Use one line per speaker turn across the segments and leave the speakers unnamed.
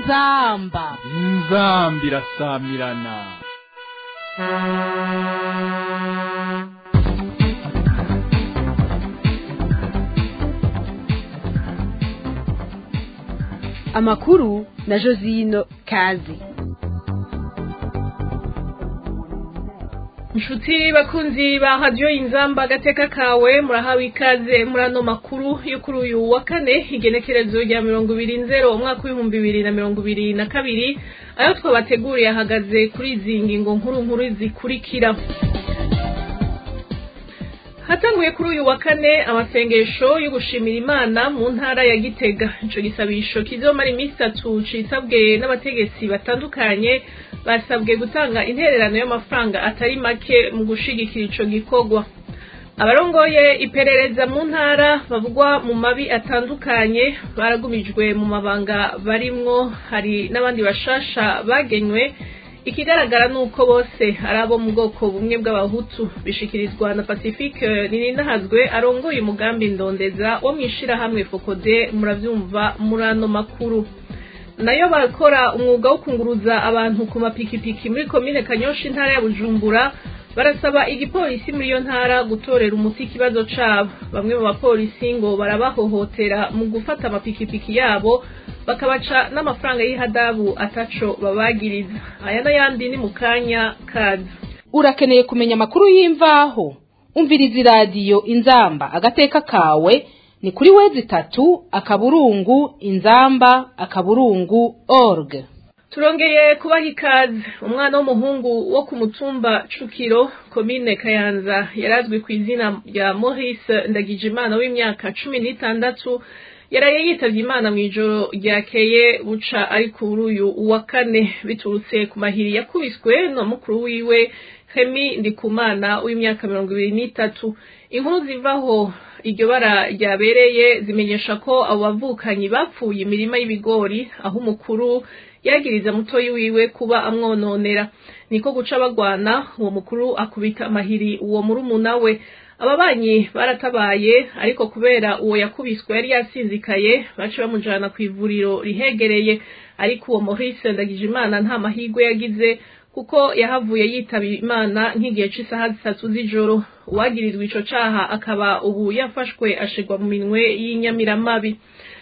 inzamba
inzamba irasamirana
amakuru na josino kazi
inshuti bakunzi ba radiyo inzamba agateka kawe murahawe ikaze muri ano makuru yo kuri uyu wa kane igenekerezo rya mirongo ibiri nzero umwaka w'ibihumbi bibiri na mirongo ibiri na kabiri ayo twabateguriye ahagaze kuri izi ngingo nkuru nkuru zikurikira hatanguye kuri uyu wa kane amasengesho yo gushimira imana mu ntara ya gitega ico gisabisho kizomara iminsi itatu citabwe n'abategetsi batandukanye basabwe gutanga intererano y'amafaranga atari make mu gushigikira ico gikorwa abarongoye iperereza mu ntara bavugwa mu mabi atandukanye baragumijwe mu mabanga barimwo hari n'abandi bashasha bagenywe ikigaragara ni uko bose ari abo mu bwoko bumwe bw'abahutu bishikirizwa na pacifique nininahazwe arongoye umugambi ndondeza wo mu ishirahamwe fokode muravyumva muri ano makuru nayo bakora umwuga wo kunguruza abantu ku mapikipiki muri komine kanyosha intara ya bujumbura barasaba igipolisi muri iyo ntara gutorera umuti ikibazo cabo bamwe mu bapolisi ngo barabahohotera mu gufata amapikipiki yabo bakabaca n'amafaranga y'ihadabu ataco babagiriza aya n'ayandi ni mu kanya kaza
urakeneye kumenya amakuru y'imvaho umviriza iradiyo inzamba agateka kawe ni kuri wezi itatu akaburungu inzamba akaburungu org
turongeye kubaha ikaze umwana w'umuhungu wo ku mutumba cukiro komine kayanza yarazwi ku izina rya maurice ndagijimana w'imyaka cumi n'itandatu yaraye yitavye imana mw'ijoro ryakeye buca ari kuri uyu wa kane biturutse ku mahiri yakubiswe na mukuru wiwe hemi ndikumana w'imyaka mirongo ibiri n'itatu inkuru zivaho iryo bara ryabereye zimenyesha ko abo bavukanyi bapfuye imirima y'ibigori aho umukuru yagiriza mutoyi wiwe kuba amwononera niko guca bagwana uwo mukuru akubita amahiri uwo murumuna we ababanyi baratabaye ariko kubera uwo yakubiswe yari yasinzikaye bace bamujana ku ivuriro rihegereye ariko uwo Maurice Ndagijimana nta mahigwe yagize kuko yahavuye yitaba imana nk'igihe c'isaha zitatu z'ijoro uwagirizwa ico caha akaba ubu yafashwe ashigwa mu minwe y'inyamiramabi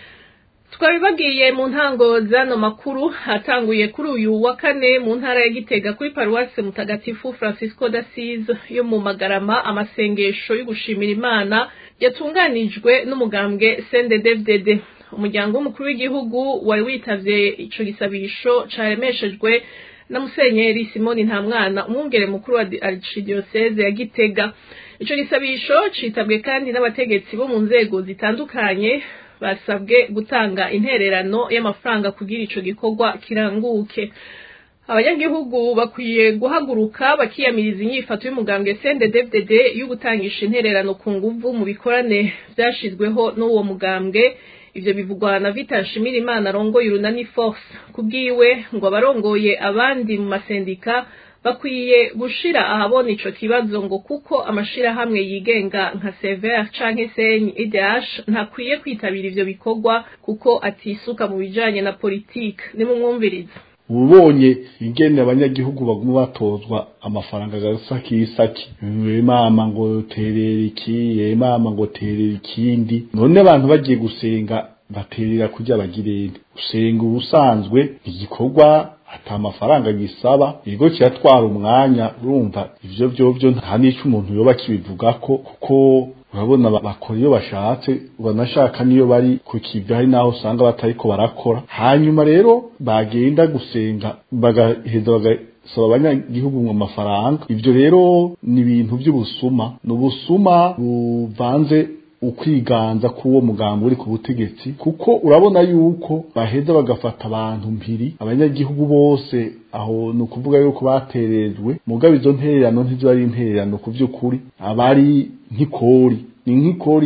twabibabwiye mu ntango z'ano makuru hatanguye kuri uyu wa kane mu ntara ya gitega kuri paruwase mutagatifu francisco d'asise yo mu magarama amasengesho yo gushimira imana yatunganijwe n'umugambwe cnddfdd umuryango w'umukuru w'igihugu wari witavye ico gisabisho caremeshejwe na musenyeri simoni ntamwana umwungere mukuru wa archdiocese ya gitega ico gisabisho citabwe kandi n'abategetsi bo mu nzego zitandukanye basabwe gutanga intererano y'amafaranga kugira ico gikorwa kiranguke abanyagihugu bakwiye guhaguruka bakiyamiriza inyifato y'umugambwe CNDD-FDD yo gutangisha intererano ku nguvu mu bikorane vyashizweho n'uwo mugambwe ivyo bivugwa na Vita Nshimirimana arongoye urunani force kubwiwe ngo abarongoye abandi mu masendika bakwiye gushira ahabona ico kibazo ngo kuko amashirahamwe yigenga nka Sever canke Senyi IDH ntakwiye kwitabira ivyo bikorwa kuko atisuka mu bijanye na politike nimumwumviriza
ubonye ingene abanyagihugu baguma batozwa amafaranga gasakisaki mama ngo terera iki mama ngo terera ikindi none abantu bagiye gusenga baterera kurya bagirende usenga ubusanzwe igikorwa ata amafaranga gisaba ikigo kiratwara umwanya urumva ivyo vyovyo nta n'ico umuntu yoba kibivugako kuko urabona bakora iyo bashatse banashaka niyo bari ku kivi hari naho usanga batariko barakora hanyuma rero bagenda gusenga bagaheza bagasaba abanyagihugu mu mafaranga ivyo rero ni ibintu by'ubusuma ni ubusuma buvanze ukwiganza k'uwo mugambo uri ku butegetsi kuko urabona yuko baheza bagafata abantu mpiri abanyagihugu bose aho ni ukuvuga yuko baterejwe mugabo izo ntererano ntizo ari intererano ku by'ukuri abari nk'ikori ni nk'ikori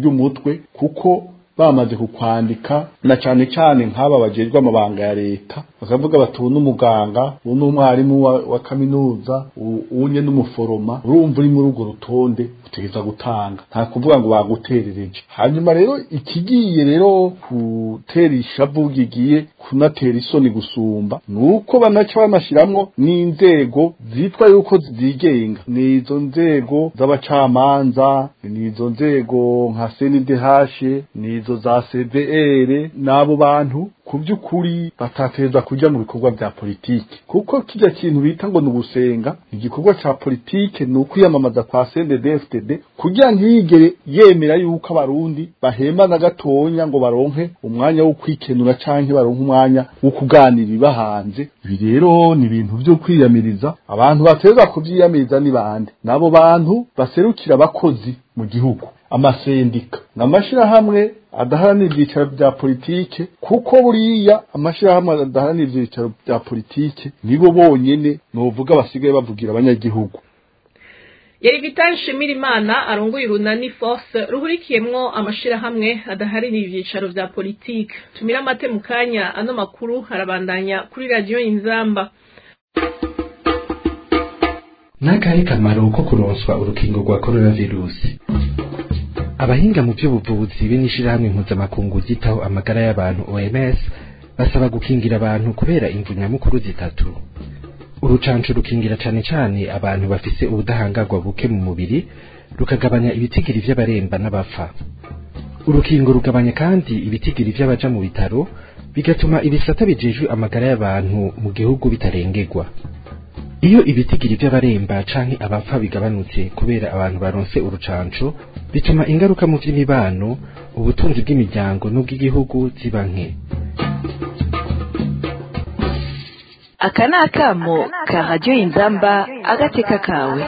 ry'umutwe kuko bamaze kukwandika na cane cane nk'aba bajejwe amabanga ya leta bakavuga bati ubu n'umuganga ubu n'umwarimu wa, wa kaminuza u- unye n'umuforoma urumva uri muri urwo rutonde utegereza gutanga nta kuvuga ngo baguterereje hanyuma rero ikigiye rero gutera ishavu gigiye kunatera isoni gusumba nuko banaca banashiramwo n'inzego zitwa yuko zigenga nizo nzego z'abacamanza nizo nzego nka CNDH nizo za CVR n'abo bantu ku by'ukuri batateza kujya mu bikorwa bya politike kuko kijya kintu bita ngo ni ugusenga igikorwa cya politike ni ukwiyamamaza kwa CNDD-FDD kugira ntiyigere yemera yuko abarundi bahemba na gatonya ngo baronke umwanya wo kwikenura canke baronke umwanya wo kuganira ibibahanze ibi rero ni ibintu byo kwiyamiriza abantu bateza kuvyiyamiriza ni bande n'abo bantu baserukira abakozi mu gihugu amasendika n'amashirahamwe adaharanira ibyicaro bya politike kuko buriya amashirahamwe adaharanira ibyicaro bya politike nibo bonyene novuga basigaye bavugira abanyagihugu
yari vital nshimirimana arongoye urunani force ruhurikiyemwo amashirahamwe adaharanira ivyicaro vya politike tumira amate mu kanya ano makuru harabandanya kuri radiyo inzamba
n'akahe kamaro ko kuronswa urukingo rwa coronavirusi abahinga mu by'ubuvuzi be n'ishirahamwe mpuzamakungu ryitaho amagara y'abantu OMS basaba gukingira abantu kubera imvu nyamukuru zitatu urucanco rukingira cane cane abantu bafise ubudahangarwa buke mu mubiri rukagabanya ibitigiri vy'abaremba n'abapfa urukingo rugabanya kandi ibitigiri vy'abaja mu bitaro bigatuma ibisata bijejwe amagara y'abantu mu gihugu bitarengerwa iyo ibitigiri by'abaremba canke abapfa bigabanutse kubera abantu baronse urucanco bituma ingaruka mu vy'imibano ubutunzi bw'imiryango n'ubw'igihugu ziba nke
aka ni akamo ka radiyo inzamba agateka kawe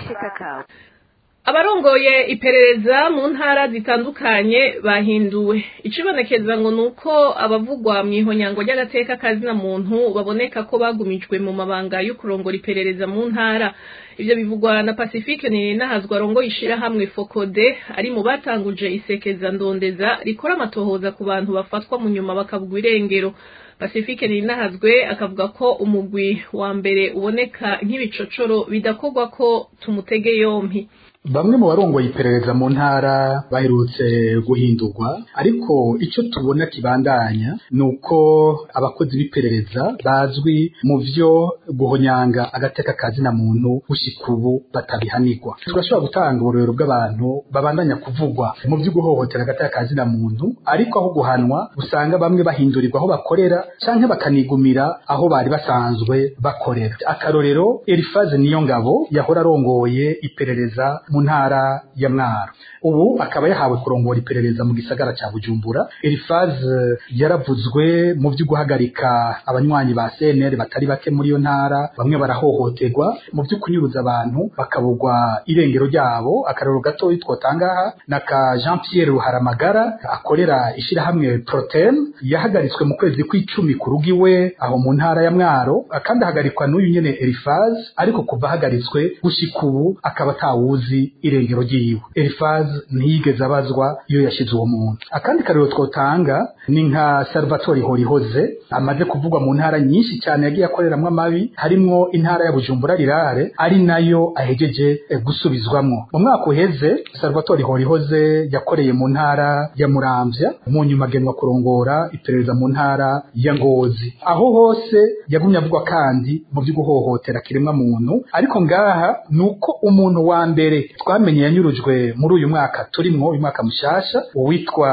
abarongoye iperereza mu ntara zitandukanye bahinduwe icibonekeza ngo nuko abavugwa mu ihonyango ry'agateka kazina muntu baboneka ko bagumijwe mu mabanga yo kurongora iperereza mu ntara ivyo bivugwa na pacifique ninahazwa arongoye ishirahamwe fokode ari mu batanguje isekeza ndondeza rikora amatohoza ku bantu bafatwa mu nyuma bakabugwa irengero pacifique ninahazwe akavuga ko umugwi wa mbere uboneka nk'ibicocoro bidakorwa ko tumutege yompi
bamwe mu barongoye iperereza mu ntara baherutse guhindurwa ariko icyo tubona kibandanya ni uko abakozi b'iperereza bazwi mu vyo guhonyanga agateka kazina muntu gushika ubu batabihanirwa turashobora gutanga uburorero bw'abantu babandanya kuvugwa mu vyo guhohotera agateka kazina muntu ariko aho guhanwa usanga bamwe bahindurirwa aho bakorera canke bakanigumira aho bari basanzwe bakorera akarorero Elifaze niyo ngabo yahora arongoye iperereza mu ntara ya Mwaro ubu akaba yahawe kurongora iperereza mu gisagara ca Bujumbura Elifaze yaravuzwe mu vyo guhagarika abanywanyi ba CNL batari bake muri iyo ntara bamwe barahohoterwa mu vyo kunyuruza abantu bakabugwa irengero ryabo akarero gato twotangaha na ka Jean Pierre Ruharamagara akorera ishirahamwe Protem yahagaritswe mu kwezi kw'icumi ku rugi we aho mu ntara ya Mwaro kandi ahagarikwa n'uyu nyene Elifaze ariko kuva ahagaritswe gushika ubu akaba atawuzi irengero ryiwe Elifaze ntiyigeze abazwa iyo yashize uwo muntu akandi karero twotanga ni nka Salvatore Horihoze amaze kuvugwa mu ntara nyinshi cyane yagiye akoreramwo amabi harimwo intara ya Bujumbura rirare ari nayo ahejeje eh, gusubizwamwo mu mwaka uheze Salvatore Horihoze yakoreye mu ntara ya Muramvya mu nyuma agenwa kurongora iperereza mu ntara ya Ngozi aho hose yagumye avugwa kandi mu byo guhohotera kiremwa muntu ariko ngaha nuko umuntu wa mbere twamenye yanyurujwe muri uyu mwaka turimwo uyu mwaka mushasha uwitwa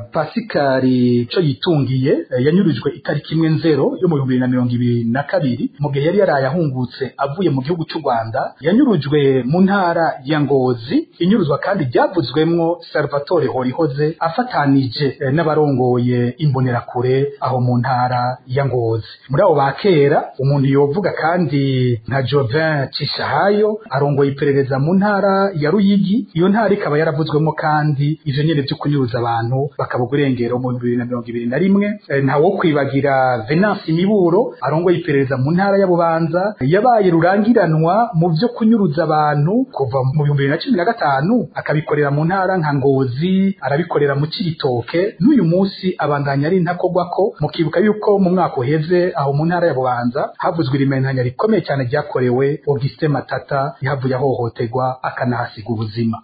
Pasikari co yitungiye eh, yanyurujwe itariki imwe nzero yo mu bihumbi bibiri na mirongo ibiri na kabiri mu gihe yari yaraye ahungutse avuye mu gihugu cy'u Rwanda yanyurujwe mu ntara ya Ngozi inyuruzwa kandi ryavuzwemwo Salvatore Horihoze afatanije eh, n'abarongoye imbonerakure aho mu ntara ya Ngozi muri abo ba kera umuntu yovuga kandi nka Jovin Cishahayo arongoye iperereza mu ntara ya Ruyigi iyo ntara ikaba yaravuzwemo kandi ivyo nyene vyo kunyuruza abantu bakabugwa irengero mu bibiri na mirongo ibiri na rimwe Eh, nta wo kwibagira Venance Miburo arongoye iperereza mu ntara ya Bubanza yabaye rurangiranwa mu vyo kunyuruza abantu kuva mu bihumbi bibiri na cumi na gatanu akabikorera mu ntara nka Ngozi arabikorera mu Cibitoke n'uyu munsi abandanya ari ntakogwako mukibuka yuko yuko mu mwaka uheze aho mu ntara ya bubanza havuzwe irimentanya rikomeye cyane ryakorewe Augustin Matata yahavuye ahohoterwa akanahasiga ubuzima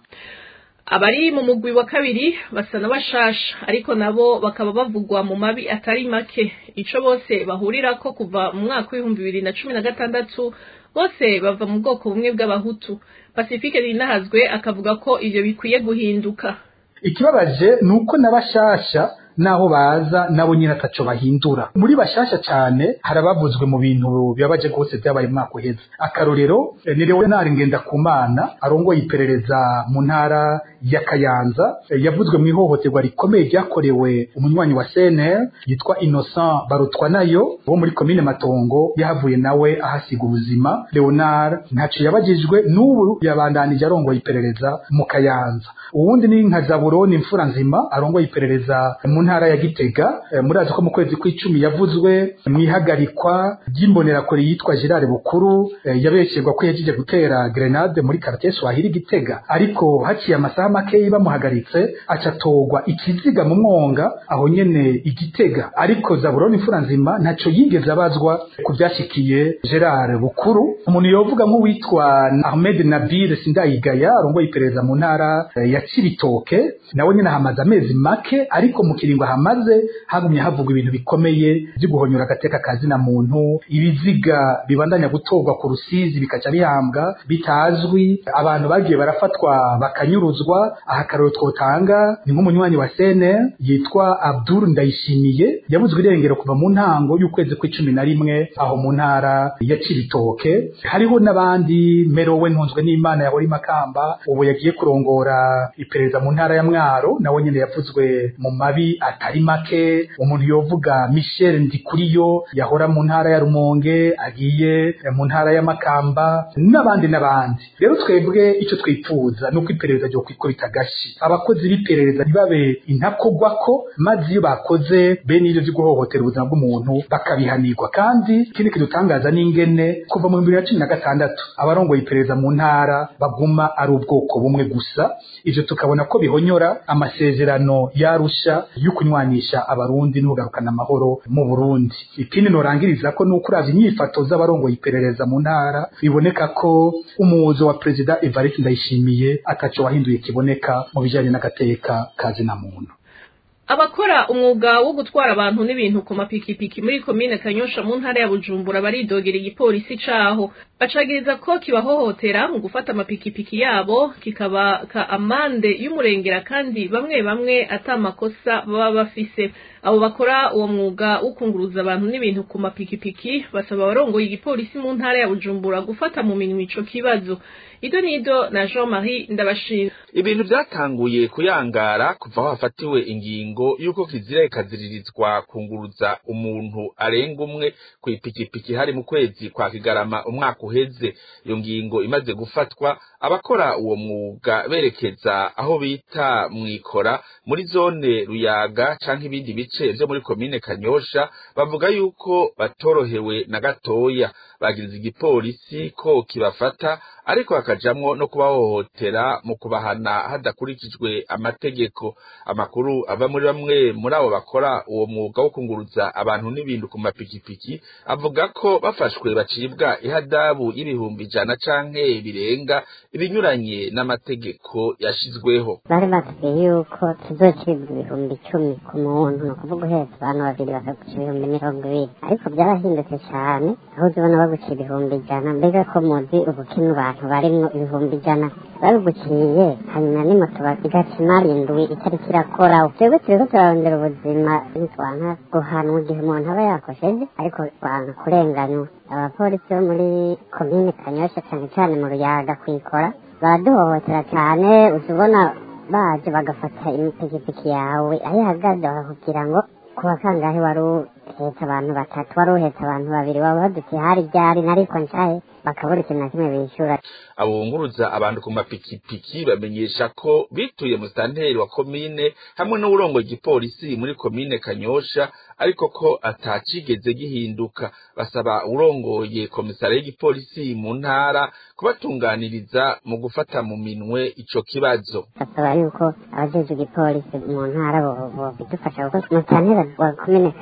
abari mu mugwi wa kabiri basa n'abashasha ariko nabo bakaba bavugwa mu mabi atari make ico bose bahurirako kuva mu mwaka w'ibihumbi bibiri na cumi na gatandatu bose bava mu bwoko bumwe bw'abahutu pacifique rinahazwe akavuga ko ivyo bikwiye guhinduka
ikibabaje ni uko n'abashasha naho baza nabo nyine ataco bahindura muri bashasha cyane harabavuzwe mu bintu bibabaje rwose byabaye umwaka uheze akarorero eh, ni Leonard Ngendakumana arongoye iperereza mu ntara ya Kayanza eh, yavuzwe mu ihohoterwa rikomeye ryakorewe umunywanyi wa CNL yitwa Innocent Barutwa nayo wo muri komine Matongo yahavuye nawe ahasiga ubuzima Leonard ntaco yabagijwe n'ubu yabandanije arongoye iperereza mu Kayanza uwundi ni nka Zaburoni imfura nzima arongoye iperereza mu ntara ya Gitega eh, murazi ko mu kwezi kw'icumi yavuzwe mu ihagarikwa ry'imbonerakure yitwa Gerard Bukuru eh, yabesherwa ko yagiye gutera grenade muri quartier Swahili Gitega ariko haciye amasaha make bamuhagaritse acatogwa ikiziga mu mwonga aho nyene igitega ariko Zaburoni imfura nzima ntaco yigeze abazwa ku byashikiye Gerard Bukuru umuntu yovuga nk'uwitwa Ahmed Nabil Sindayigaya arongoye iperereza mu ntara eh, ya Cibitoke nawe nyene hamaze amezi make ariko mu kiringo hamaze hagumye havugwa ibintu bikomeye byo guhonyora agateka kazina muntu ibiziga bibandanya gutorwa ku rusizi bikaca bihambwa bitazwi abantu bagiye barafatwa bakanyuruzwa aha karero twotanga ni nk'umunywanyi wa sene yitwa Abdul Ndayishimiye yabuzwe irengero kuva mu ntango y'ukwezi kw'icumi na rimwe aho mu ntara ya Cibitoke hariho n'abandi Merowe ntunzwe n'Imana yahora imakamba ubu yagiye kurongora iperereza mu ntara ya Mwaro nawe nyene yavuzwe mu mabi atari make umuntu yovuga Michel Ndikuriyo yahora mu ntara ya Rumonge agiye mu ntara ya Makamba n'abandi n'abandi rero twebwe icyo twipfuza nuko iperereza ryo kwikubita gashi abakozi b'iperereza ntibabe intakogwako maze iyo bakoze bene ivyo vyo guhohotera ubuzima bw'umuntu bakabihanirwa kandi ikindi kidutangaza n'ingene kuva mu bibiri na cumi na gatandatu abarongoye iperereza mu ntara baguma ari ubwoko bumwe gusa ivyo tukabona ko bihonyora amasezerano yarusha yo kunywanisha abarundi n'ugarukana amahoro mu Burundi ikindi norangiriza ko nuko uravye inyifato z'abarongoye iperereza mu ntara biboneka ko umuzo wa perezida Evariste Ndayishimiye ataco wahinduye kiboneka mu bijanye n'agateka kazina muntu
abakora umwuga wo gutwara abantu n'ibintu ku mapikipiki muri komine kanyosha mu ntara ya bujumbura baridogera igipolisi caho bacagiriza ko kibahohotera mu gufata amapikipiki yabo kikabaka amande y'umurengera kandi bamwe bamwe ata makosa baba bafise abo bakora uwo mwuga wo kunguruza abantu n'ibintu ku mapikipiki basaba abarongoye igipolisi mu ntara ya bujumbura gufata mu minwe ico kibazo ido nido na jean marie ndabashima
ibintu byatanguye kuyangara kuva aho hafatiwe ingingo y'uko kizira ikaziririzwa kunguruza umuntu arenga umwe ku ipikipiki hari mu kwezi kwa kigarama umwaka uheze iyo ngingo imaze gufatwa abakora uwo mwuga berekeza aho bita mwikora muri zone ruyaga canke ibindi bice vyo muri komine kanyosha bavuga yuko batorohewe na gatoya bagiriza igipolisi ko kibafata ariko hakajamwo no kubahohotera mu kubahana hadakurikijwe amategeko amakuru ava muri bamwe muri abo bakora uwo mwuga wo kunguruza abantu n'ibintu ku mapikipiki avuga ko bafashwe bacibwa ihadabu y'ibihumbi ijana canke birenga ibinyuranye n'amategeko yashizweho
bari batubwiye yuko tuzocibwa ibihumbi icumi ku muntu ni ukuvuga uhetse abantu babiri bakaguca ibihumbi mirongo ibiri ariko byarahindutse cyane aho uzibona baguca ibihumbi ijana mbega ko muzi ubukene abantu barimwo ibihumbi ijana babiguciye hanyuma n'imoto igaca imari indwi itariki irakora twebwe turiko turarondera ubuzima ntitwanka guhanwa igihe umuntu aba yakosheje ariko twanka kurenganywa abapolisi bo muri komine kanyosha cyane cyane mu ruyaga kwikora baraduhohotera cyane uzibona baje bagafata imipikipiki yawe aho ihagaze bakakubwira ngo kuba kangahe wari uhetse abantu batatu wari uhetse abantu babiri waba badutse hari ryari nariko nshahe bakabura ikintu na kimwe bishyura
abunguruza abantu ku mapikipiki bamenyesha ko bituye musitanteri wa komine hamwe n'uburongoye igipolisi muri komine kanyosha ariko ko atacigeze gihinduka basaba urongoye komisariya y'igipolisi mu ntara kubatunganiriza mu gufata mu minwe ico kibazo
basaba yuko abajejwe igipolisi mu ntara bidufasha kuko musitanteri wa komine kanyosha bavuga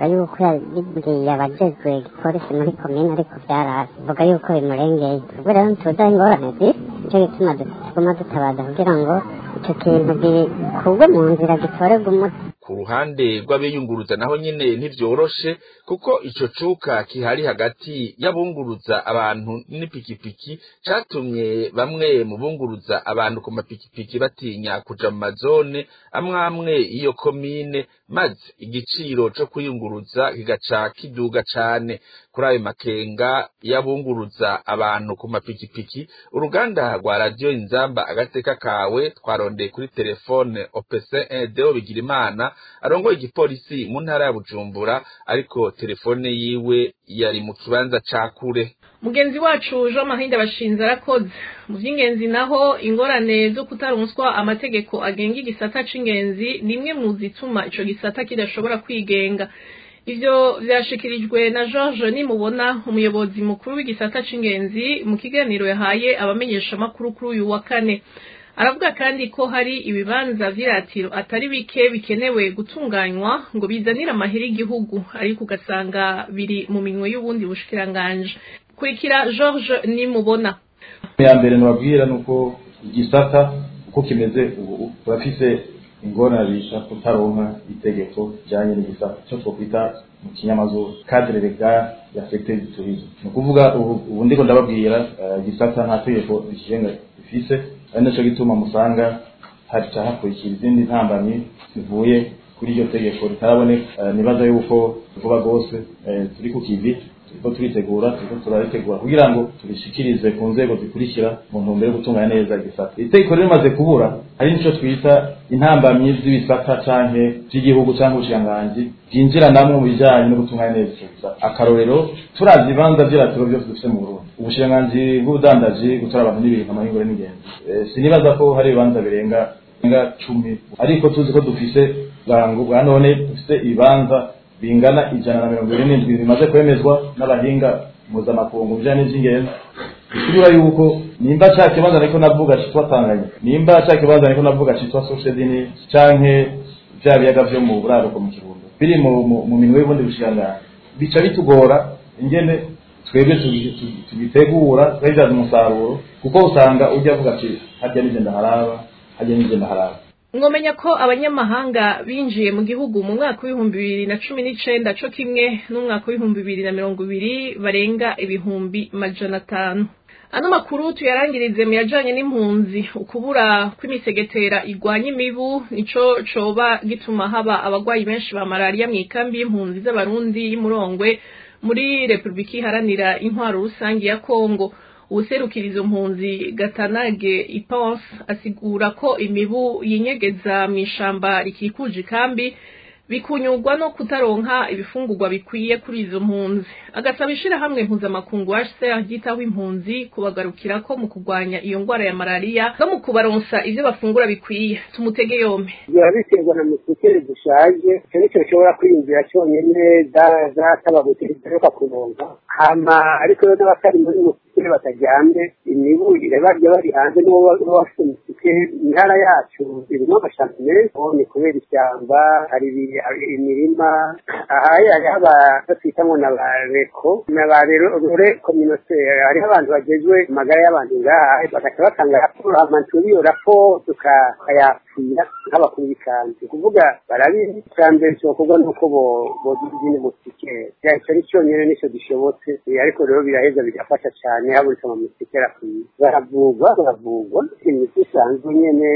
avuga yuko yabibwiye abajejwe igipolisi muri komine ariko vyarasi avuga yuko bimurengeye ubwo rero ntituzi ingorane ziri nico gituma tuguma dutabaza kugira ngo ico kintu gikurwe mu nzira gitorerwe umuti
ku ruhande rw'abiyunguruza naho nyene ntivyoroshe kuko ico cuka kihari hagati y'abunguruza abantu n'ipikipiki catumye bamwe mu bunguruza abantu ku mapikipiki batinya kuja mu mazone amwe amwe iyo komine maze igiciro co kwiyunguruza kigaca kiduga cane kuri ayo makenga y'abunguruza abantu ku mapikipiki uruganda rwa radiyo inzamba agateka kawe twarondeye kuri telefone opc deo bigirimana arongoye igipolisi mu ntara ya bujumbura ariko telefone yiwe yari mu kibanza ca kure
mugenzi wacu jean mahinda bashinze arakoze mu by'ingenzi naho ingorane zo kutaronswa amategeko agenga igisata c'ingenzi ni imwe mu zituma ico gisata kidashobora kwigenga ivyo vyashikirijwe na george nimubona umuyobozi mukuru w'igisata c'ingenzi mu kiganiro yahaye abamenyeshamakuru kuri uyu wa kane aravuga kandi ko hari ibibanza vy'iratiro atari bike bikenewe gutunganywa ngo bizanire amahera igihugu ariko ugasanga biri mu minwe y'ubundi bushikiranganje kurikira george nimubona
ya mbere nababwira nuko igisata uko kimeze ubu turafise ingorane bisha kutaronka itegeko rijanye n'igisata cyo twokwita mu kinyamazuru cadre legal ya secteur du tourisme ni ukuvuga ubu ndiko ndababwira igisata nta tegeko rikigenga rifise ari naco gituma musanga haca hakurikira izindi ntambamyi zivuye kuri iryo tegeko ritaraboneka nibaza yuko vuba rwose turi ku kivi turiko turitegura turiko turaritegura kugira ngo turishikirize ku nzego zikurikira mu ntumbero yo gutunganya neza igisata itegeko rero rimaze kubura hari nico twita intambamyi z'ibisata canke vy'igihugu canke ubushikiranganji bwinjira namwe mu bijanye no gutunganya neza ico gisata akarorero turavye ibibanza vy'iratiro vyose dufise mu burundi ubushikiranganji bw'ubudandaji gutora abantu n'ibintu amahingure n'ingenzi sinibaza ko hari ibibanza birenga birenga cumi ariko tuzi ko dufise bwangu bwa none dufise ibibanza bingana ijana na mirongo ine n'indwi bimaze kwemezwa n'abahinga mpuzamakungu bijanye n'ivy'ingenzi bikuriba yuko nimba ca kibanza ariko navuga citwa tanganyika nimba ca kibanza ariko navuga citwa soshedini canke vya biyaga vyo mu buraruko mu kirundo biri mu minwe y'ubundi bushikiranganji bica bitugora ingene twebwe tugitegura twabivyaza umusaruro kuko usanga ujya avuga ati harya nije ndaharaba harya nije ndaharaba
mwomenya ko abanyamahanga binjiye mu gihugu mu mwaka w'ibihumbi bibiri na cumi n'icenda co kimwe n'umwaka w'ibihumbi bibiri na mirongo ibiri barenga ibihumbi majana atanu ano makuru tuyarangirize mu yajanye n'impunzi ukubura kw'imisegetera igwanya imibu nico coba gituma haba abagwayi benshi ba malariya mw'ikambi y'impunzi z'abarundi y'imurongwe muri repubulika iharanira intwaro rusangi ya kongo uwuserukira izo mpunzi gatanage iponse asigura ko imibu yinyegeza mu ishamba rikikuje ikambi bikunyurwa no kutaronka ibifungurwa bikwiye kuri izo mpunzi agasaba ishirahamwe mpuzamakungu HCR ryitaho impunzi kubagarukira ko mu kurwanya iyo ngwara ya malariya no mu kubaronsa ivyo bafungura bikwiye tumutege yompe
biba biterwa na musikere zishaje icyo nicyo bishobora kwiyumvira cyonyine zataba gutegereruka kuronka hama ariko rero n'abatari muri musikere bataryamye imibu irabajya bari hanze n'uwo bafite musikere intara yacu irimo amashamba menshi ni kubera ishyamba hari imirima ahari hariho abatwita ngo na ba reko na ba rore kominote hariho abantu bagezwe amagara y'abantu ngaha bagaca batanga raporo hama turi iyo raporo tukayapfira nk'abakuru b'ikanzu kuvuga barabizi icya mbere cyokorwa nuko bogira izindi musikere icyo ni cyonyine nicyo gishobotse ariko rero biraheza bigafasha cyane habonetse amamusikere akwiye baravugwa baravugwa imiti isanzwe nyene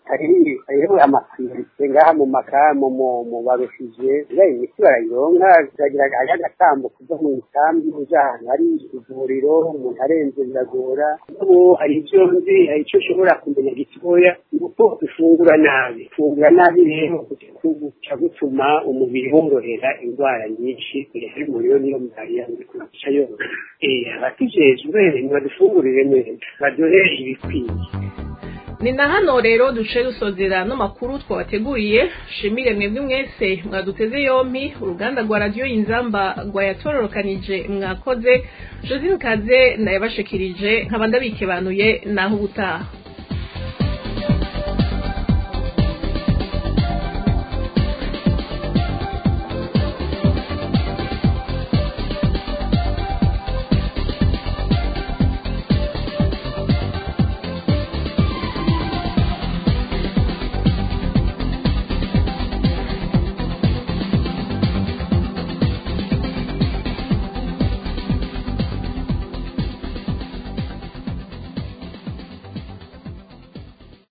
hariho amapriorite ngaha mu makamu mu barushije iriya imiti barayironka biragira hariho agatambo kuva mu isambi uja ahantu hari ivuriro umuntu arenze biragora ubu hari ivyo nzi hari ico ushobora kumenya gitoya nuko ufungura nabi ufungura nabi rero guca gutuma umubiri worohera indwara nyinshi hari umuriro niyo malariya ikuca yoroha abatijejwe nibadufungurire neza baduhe ibikwiye
ni na hano rero duce dusozera no makuru twabateguriye shimire mwebwe mwese mwaduteze yompi uruganda rwa radiyo inzamba rwayatororokanije mwakoze josine kaze nayabashikirije nkaba ndabikebanuye naho ubutaha